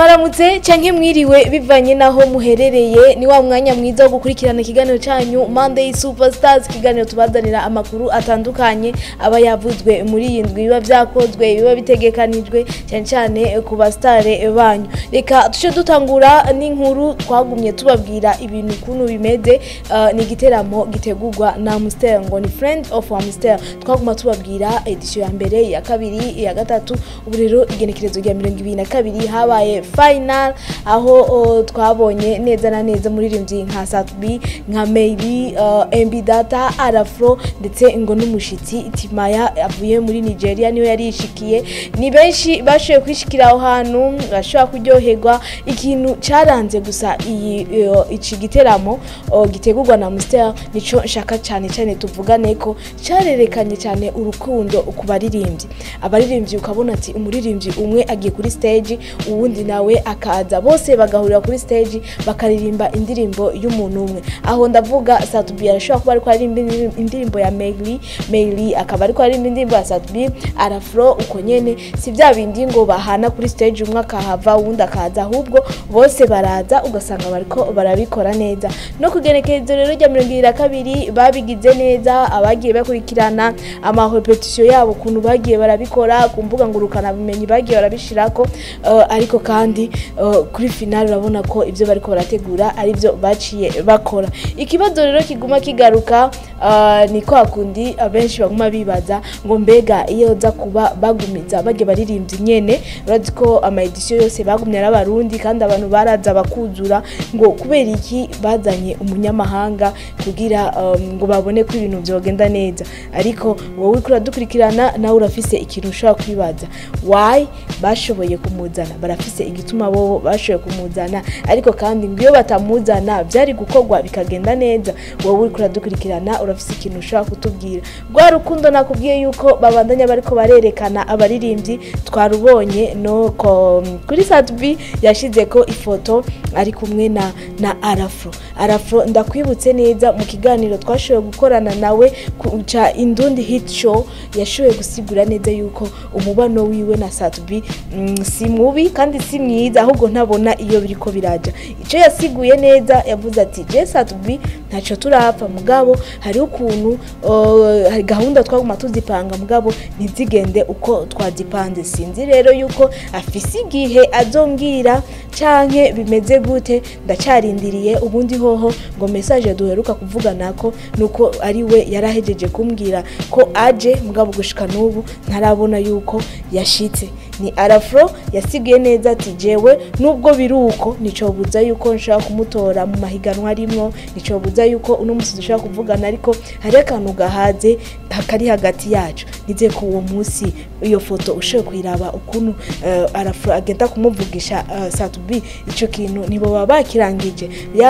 mwaramutse canke mwiriwe bivanye naho muherereye ni wa mwanya mwiza wo gukurikirana ikiganiro canyu Monday Superstars ikiganiro tubazanira amakuru atandukanye aba yavuzwe muri iyi ndwi biba vyakozwe biba bitegekanijwe cyane cyane ku bastare banyu reka tuce dutangura n'inkuru twagumye tubabwira ibintu ukuntu bimeze uh, ni igiteramo gitegurwa na Amstel ngo ni Friend of Amstel twaguma tubabwira edition ya mbere ya kabiri iya gatatu ubu rero igenekerezo rya mirongo ibiri na kabiri habaye final aho uh, twabonye neza na neza muririmbyi nka Satbi nka Meili uh, MB Data Arafro ndetse ngo n'umushitsi Timaya avuye muri Nigeria niyo yari yishikiye ni benshi bashoboye kwishikira aho hantu bashobora kuryoherwa ikintu caranze gusa iyi uh, iki giteramo uh, gitegurwa na Amstel nico nshaka cyane cyane tuvugane ko carerekanye cyane urukundo ku baririmbyi abaririmbyi ukabona ati umuririmbyi umwe agiye kuri stage uwundi nawe akaza bose bagahurira kuri stage bakaririmba indirimbo y'umuntu umwe aho ndavuga Satubi arashobora kuba ariko aririmba indirimbo ya Meili Meili akaba ariko aririmba indirimbo ya Satubi Arafro uko nyene si bya bindi ngo bahana kuri stage umwe akahava uwundi akaza ahubwo bose baraza ugasanga bariko barabikora neza no kugenekerezo rero rya mirongo ibiri na kabiri babigize neza abagiye bakurikirana amahopetisiyo yabo ukuntu bagiye barabikora ku mbuga ngurukana bumenyi bagiye barabishirako uh, ariko kandi uh, kuri finale urabona ko ibyo bariko barategura ari byo baciye bakora ikibazo rero kiguma kigaruka uh, ni kwa kundi abenshi baguma bibaza ngo mbega iyo za kuba bagumiza bagiye baririmbyi nyene urazi ko ama edition yose bagumye ari abarundi kandi abantu baraza bakuzura ngo kubera iki bazanye umunyamahanga kugira um, ngo babone ko ibintu byogenda neza ariko wowe uriko uradukurikirana nawe urafise ikintu ushobora kwibaza why bashoboye kumuzana barafise igituma bobo bashoboye kumuzana ariko kandi ngo iyo batamuzana byari gukorwa bikagenda neza wowe uriko uradukurikirana urafise ikintu ushobora kutubwira rwa rukundo nakubwiye yuko babandanya bariko barerekana abaririmbyi twarubonye no ko kuri Satbi yashize ko ifoto ari kumwe na na Arafro Arafro ndakwibutse neza mu kiganiro twashoboye gukorana nawe kuca indundi hit show yashoboye gusigura neza yuko umubano wiwe na Satbi mm, si mubi kandi si mwiza ahubwo ntabona iyo biriko biraja ico yasiguye neza yavuze ati je Satbi ntaco turapfa mugabo hari ukuntu uh, gahunda twaguma tuzipanga mugabo ntizigende uko twazipanze sinzi rero yuko afise igihe azombwira canke bimeze gute ndacarindiriye ubundi hoho ngo message duheruka kuvugana ko nuko ari we yarahejeje kumbwira ko aje mugabo gushika n'ubu ntarabona yuko yashitse ni arafro yasigaye neza ati jewe nubwo biri uko nicobuza yuko nshaka kumutora mu mahiganwa arimwo nicobuza yuko uno musi dushobora kuvugana ariko hari akantu gahaze kari hagati yacu nize ko uwo munsi iyo foto ushoboye kuyiraba ukuntu uh, arafro agenda kumuvugisha uh, satubi ico kintu nibo baba bakirangije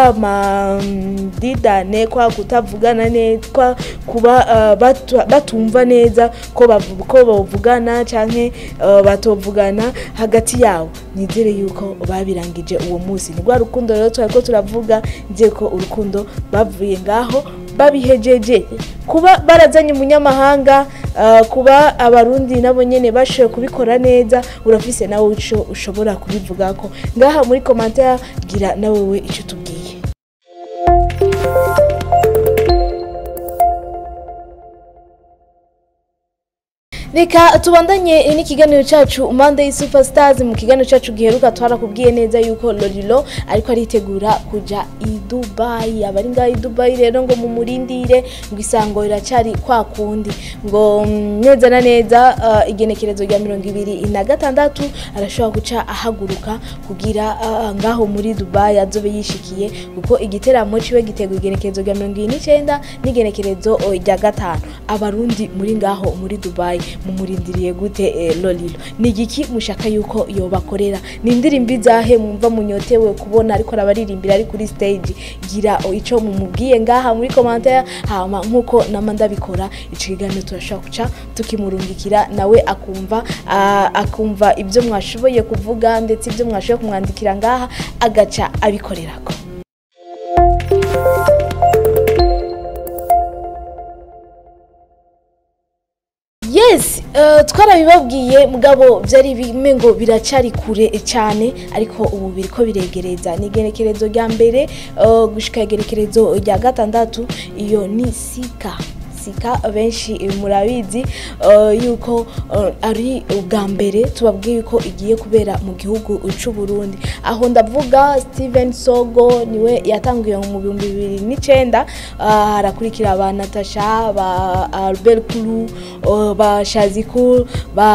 yama um, didane kwa kutavugana neza kwa kuba uh, batu, batumva neza ko ko bavugana canke uh, batovugana hagati yabo nizere yuko babirangije uwo munsi ni rwa rukundo rero twariko turavuga nizere ko urukundo bavuye ngaho babihejeje kuba barazanye umunyamahanga uh, kuba abarundi nabo nyene bashoboye kubikora neza urafise nawe ico ushobora kubivuga ko ngaha muri commentaire gira nawe we ico tubwiye reka tubandanye n'ikiganiro cyacu Monday Superstars mu kiganiro cyacu giheruka twarakubwiye neza yuko Lolilo ariko aritegura kuja i Dubai abari ngaho i Dubai rero ngo mumurindire ngo isango riracari kwa kundi ngo neza na neza uh, igenekerezo rya mirongo ibiri na gatandatu arashobora guca ahaguruka kugira uh, ngaho muri Dubai azobe yishikiye kuko igiteramo ciwe gitegura igenekerezo rya mirongo ibiri n'icenda n'igenekerezo rya gatanu abarundi muri ngaho muri Dubai mumurindiriye gute eh, Lolilo ni igiki mushaka yuko yobakorera ni indirimbo izahe mwumva munyotewe kubona ariko arabaririmbira ari kuri stage gira ico mumubwiye ngaha muri commentaire hama nkuko nama ndabikora ico kiganiro turashobora kuca tukimurungikira nawe akumva uh, akumva ibyo mwashoboye kuvuga ndetse ibyo mwashoboye kumwandikira ngaha agaca abikorerako yes Uh, twarabibabwiye mugabo byari bimwe ngo biracari kure cyane ariko ubu biriko biregereza ni igenekerezo rya mbere uh, gushika igenekerezo rya gatandatu iyo ni sika sika benshi murabizi uh, yuko uh, ari ubwa mbere tubabwiye yuko igiye kubera mu gihugu cy'u Burundi aho ndavuga Steven Sogo niwe yatanguye mu bihumbi bibiri n'icenda uh, harakurikira ba Natasha ba Albert Kulu uh, ba Shazikul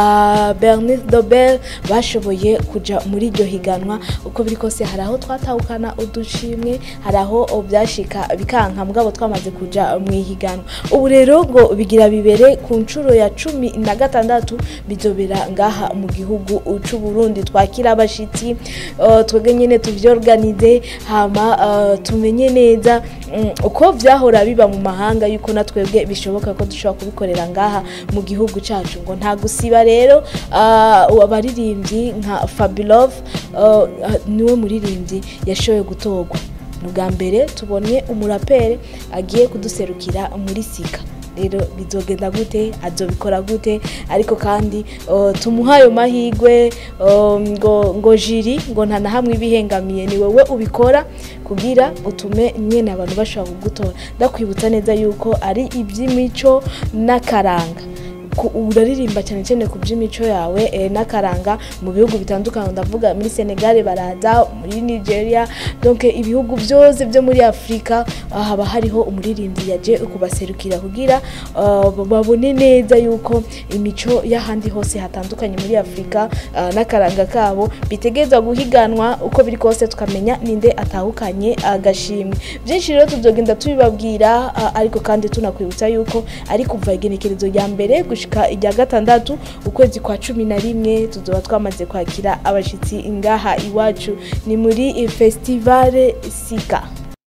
ba Bernice Dobel bashoboye kuja muri iryo higanwa uko biri kose hari aho twatahukana udushimwe hari aho byashika bikanka mugabo twamaze kuja mu ihiganwa ubu rero ngo bigira bibere ku nshuro ya cumi na gatandatu bizobera ngaha mu gihugu c'u Burundi twakira abashitsi uh, twebwe nyene tuvyorganize hama uh, tumenye neza um, uko vyahora biba mu mahanga yuko na twebwe bishoboka ko dushobora kubikorera ngaha mu gihugu cacu ngo nta gusiba rero uh, abaririmbyi nka Fabulov uh, niwe muririmbyi yashoboye gutorwa ni ubwa mbere tubonye umurapere agiye kuduserukira muri sika rero bizogenda gute azobikora gute ariko kandi uh, tumuha ayo mahigwe uh, ngo ngo jiri ngo nta na hamwe ibihengamiye ni wowe ubikora kugira utume nyene abantu bashobora kugutora ndakwibutsa neza yuko ari iby'imico n'akaranga uraririmba cyane cyane ku by'imico yawe eh, n'akaranga mu bihugu bitandukanye ndavuga muri Senegal baraza muri Nigeria donc ibihugu byose byo muri Afrika uh, haba hariho umuririmbyi yaje kubaserukira kugira uh, babone neza yuko imico y'ahandi hose hatandukanye muri Afrika uh, n'akaranga kabo bitegezwa guhiganwa uko biri kose tukamenya ninde atahukanye agashimwe byinshi rero tuzogenda tubibabwira uh, ariko kandi tunakwibutsa yuko ari kuva igenekerezo rya mbere gushika ijya gatandatu ukwezi kwa cumi na rimwe tuzoba twamaze kwakira abashitsi ngaha iwacu ni muri festivale sika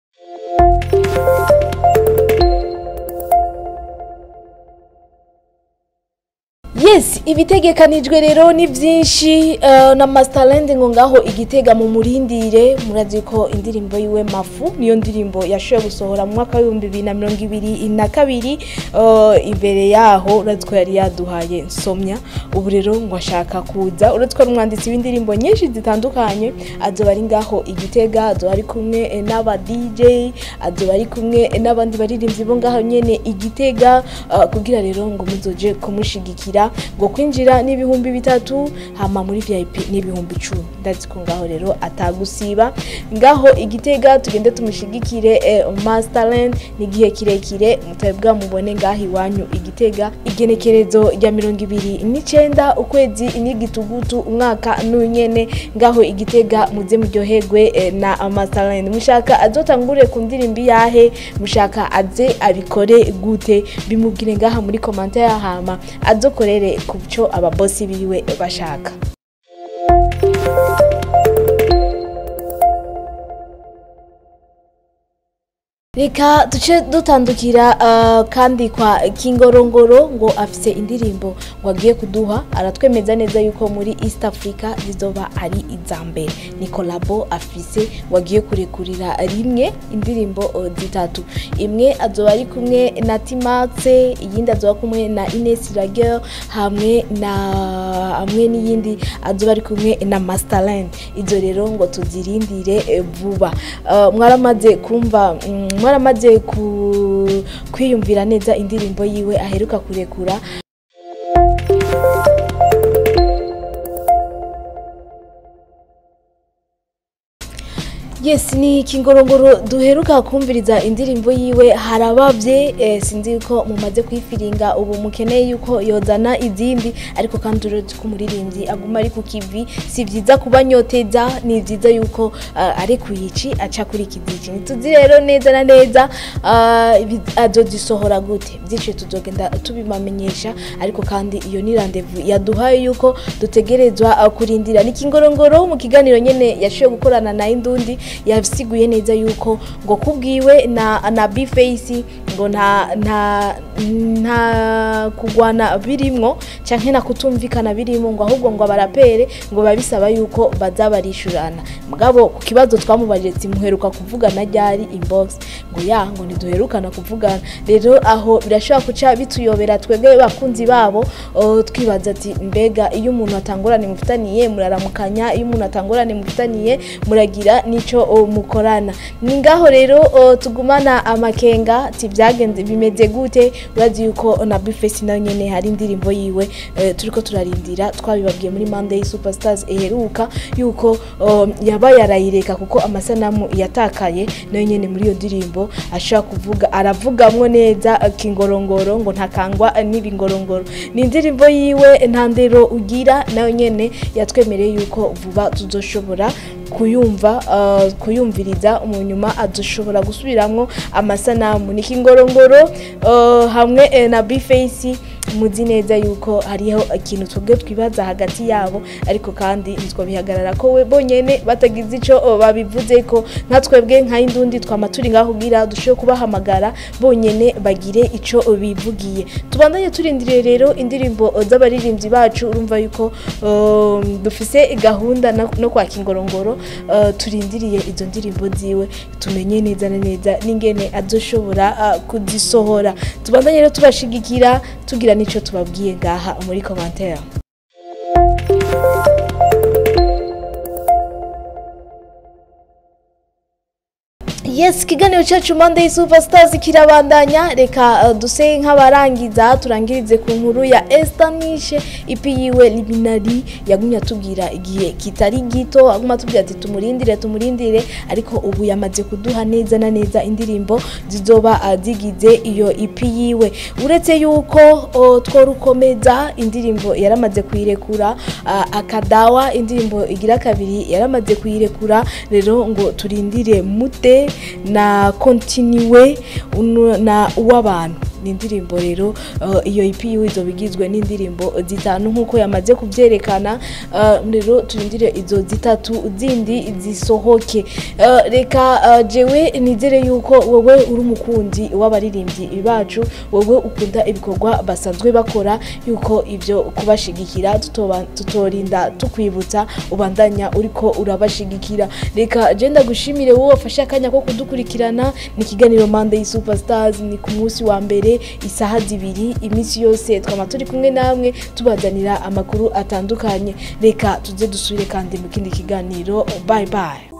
yes ibitegekanijwe rero ni byinshi uh, na masterland ngo ngaho igitega mu murindire murazi ko indirimbo yiwe mafu niyo ndirimbo yashoboye gusohora mu mwaka w'ibihumbi bibiri na mirongo ibiri na kabiri uh, imbere yaho urazi ko yari yaduhaye nsomya ubu rero ngo ashaka kuza urazi ko ari umwanditsi w'indirimbo nyinshi zitandukanye azoba ari ngaho igitega azoba ari kumwe n'aba dj azoba ari kumwe n'abandi baririmbyi bo ngaho nyene igitega uh, kugira rero ngo muzoje kumushigikira ngo kwinjira n'ibihumbi bitatu hama muri vip n'ibihumbi icumi ndazi ko ngaho rero atagusiba ngaho igitega tugende tumushigikire eh, masterland ni igihe kirekire mutari bwamubone ngaho iwanyu igitega igenekerezo rya mirongo ibiri n'icenda ukwezi n'igitugutu umwaka n'unyene ngaho igitega muze muryoherwe eh, na masterland mushaka azotangure ku ndirimbo yahe mushaka aze abikore gute bimubwire ngaha muri komanta yahama azokorere ku cyo ababosi biwe bashaka reka duce dutandukira uh, kandi kwa kingorongoro ngo afise indirimbo ngo agiye kuduha aratwemeza neza yuko muri east africa zizoba ari iza mbere ni kolabo afise ngo agiye kurekurira rimwe indirimbo uh, zitatu imwe azoba ari kumwe na timaxe iyindi azoba kumwe na ines ragel hamwe na hamwe n'iyindi azoba ari kumwe na masterland izo rero ngo tuzirindire eh, vuba uh, mwaramaze kumva mm, mwaramaze kwiyumvira neza indirimbo yiwe aheruka kurekura yes ni kingorongoro duheruka kumviriza indirimbo yiwe harabavye eh, sinzi ko mumaze kwifiringa ubu mukeneye yuko yozana izindi ariko kandi uretse ko umuririmbyi aguma ari ku kivi si vyiza kubanyoteza ni vyiza yuko uh, ari kuyici aca kuri kizici ntituzi rero neza na neza uh, azozisohora gute vyinshi tuzogenda tubimamenyesha ariko kandi iyo ni randevu yaduhaye yuko dutegerezwa uh, kurindira ni kingorongoro mu kiganiro nyene yashoboye gukorana na indundi yasiguye neza yuko ngo kubwiwe na na Bface ngo nta nta nta kugwana birimwo canke na kutumvikana birimo ngo ahubwo ngo abarapere ngo babisaba yuko baza barishurana mugabo ku kibazo twamubajije timuheruka kuvugana ryari inbox ngo ya ngo ntiduherukana kuvugana rero aho birashobora kuca bituyobera twebwe bakunzi babo uh, twibaza ati mbega iyo umuntu atangorane mufitaniye muraramukanya iyo umuntu atangorane mufitaniye muragira nico uh, mukorana ni ngaho rero uh, tugumana amakenga ati byagenze bimeze gute urazi yuko na Bface nayo nyene hari indirimbo yiwe uh, turiko turarindira twabibabwiye muri Monday Superstars eheruka yuko um, yaba yarayireka kuko amasanamu yatakaye nayo nyene muri iyo ndirimbo ashaka kuvuga aravugamwo neza uh, kingorongoro ngo ntakangwa uh, n'ibingorongoro ni indirimbo yiwe nta ndero ugira nayo nyene yatwemereye yuko vuba tuzoshobora kuyumva uh, kuyumviriza mu nyuma adushobora gusubiramwo amasanamu ni kingorongoro uh, hamwe eh, na Bface muzi neza yuko hariho ikintu twebwe twibaza hagati yabo ariko kandi nitwo bihagarara ko we bonyene batagize ico uh, babivuze ko nka twebwe nka indundi twama turi ngaho kugira dushobore kubahamagara bonyene bagire ico uh, bivugiye tubandanye turindiriye rero indirimbo uh, z'abaririmbyi bacu urumva yuko uh, dufise gahunda na- no kwa kingorongoro uh, turindiriye izo ndirimbo ziwe tumenye neza na neza n'ingene azoshobora uh, kuzisohora tubandanye rero tubashigikira tugira n'ico tubabwiye ngaha muri commentaire Yes, ikiganiro cyacu Monday Superstars kirabandanya reka uh, duse nk'abarangiza turangirize ku nkuru ya Esther Nishe ipi yiwe Liminari yagumye atubwira igihe kitari gito aguma atubwira ati tumurindire tumurindire ariko ubu yamaze kuduha neza na neza indirimbo zizoba uh, zigize iyo ipi yiwe uretse yuko uh, tworukomeza indirimbo yaramaze kuyirekura uh, akadawa indirimbo igira kabiri yaramaze kuyirekura rero ngo turindire mute na kontinuwe uno- na uw'abantu ni indirimbo rero uh, iyo EP yiwe izoba igizwe n'indirimbo zitanu nk'uko yamaze kubyerekana uh, rero turindire izo zitatu zindi zisohoke uh, reka uh, jewe nizere yuko wowe uri umukunzi w'abaririmbyi bacu wowe ukunda ibikorwa basanzwe bakora yuko ibyo kubashigikira tutoba- tutorinda tukwibutsa ubandanya uriko urabashigikira reka je ndagushimire wowe wafashe akanya ko kudukurikirana ni ikiganiro Monday Superstars ni ku munsi wa mbere isaha zibiri iminsi yose twama turi kumwe namwe tubazanira amakuru atandukanye reka tuze dusubire kandi mu kindi kiganiro bye bye